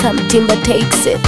anytime Timber takes it.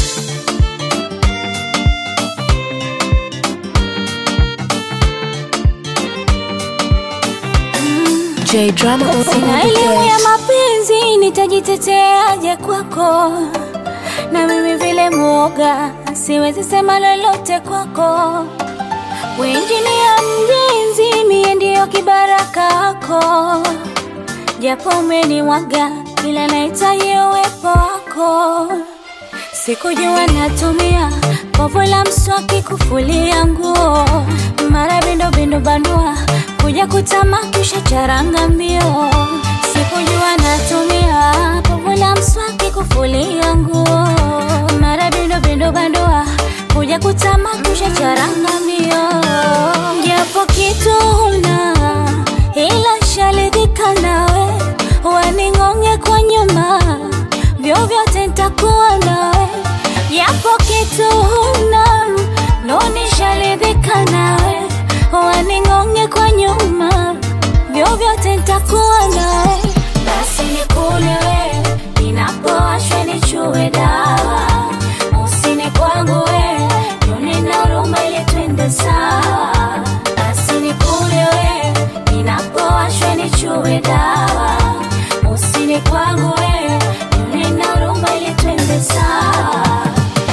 J Drama on Sina the elimu ya beat. mapenzi, nitajiteteaje kwako? Na mimi vile mwoga, siwezi sema lolote kwako. Wenjini ya mjenzi, mie ndiyo kibaraka wako, japo umenimwaga, ila nahitaji uwepo wako. Sikujua natumia povu la mswaki kufulia nguo, mara bindo bindo bandua kuja kutama kisha charanga mbio. Sikujua natumia povu la mswaki kufulia nguo, mara bindo bindo bandua kuja kutama kisha charanga mbio. Japo kitu huna ila sharidhika nawe, waning'onge kwa nyuma vyovyote nitakuwa nawe, yapo kitu huna nonisharidhika nawe, waning'onge kwa nyuma, vyovyote nitakuwa nawe, basi nikule we, ninapowashwe nichue dawa, usini kwangu we, nunina huruma ili twende sawa, basi nikule we, ninapowashwe nichue dawa, usini kwangu we, nunina huruma ili twende sawa.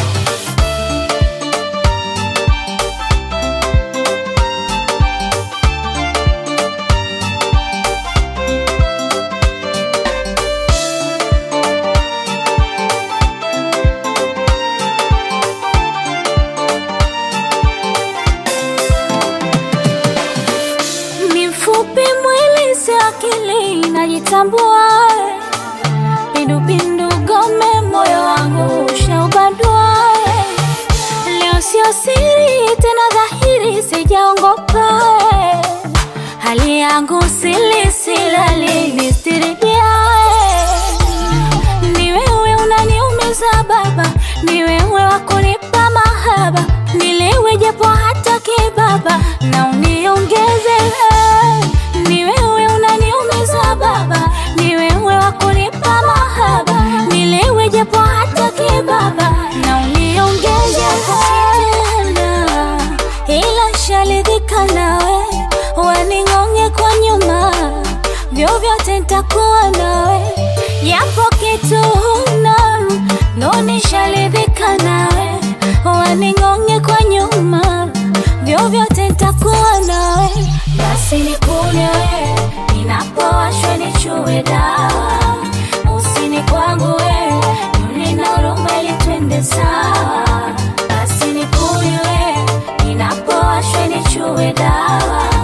Ni mfupi mwili si akili, najitambua pindupindu gome, moyo wangu ushaubadua. Leo sio siri tena, dhahiri sijaongopa, hali yangu sili silali nistiridia. Ni wewe unaniumiza baba, ni wewe wa kunipa mahaba, nilewe japo hata kibaba na uniongeze. Ni wewe unaniumiza baba, ni wewe wa kunipa mahaba, nilewe japo hata kibaba na uniongeze. Tena, ila sharidhika nawe, waning'onge kwa nyuma, vyovyote nitakuwa nawe, yapo kitu huna nonisharidhika nawe, waning'onge kwa nyuma, vyovyote nitakuwa nawe, basi nikune we, ninapowashwe nichue dawa, usini kwangu we, nunina huruma ili twende sawa, basi nikune we, ninapowashwe nichue dawa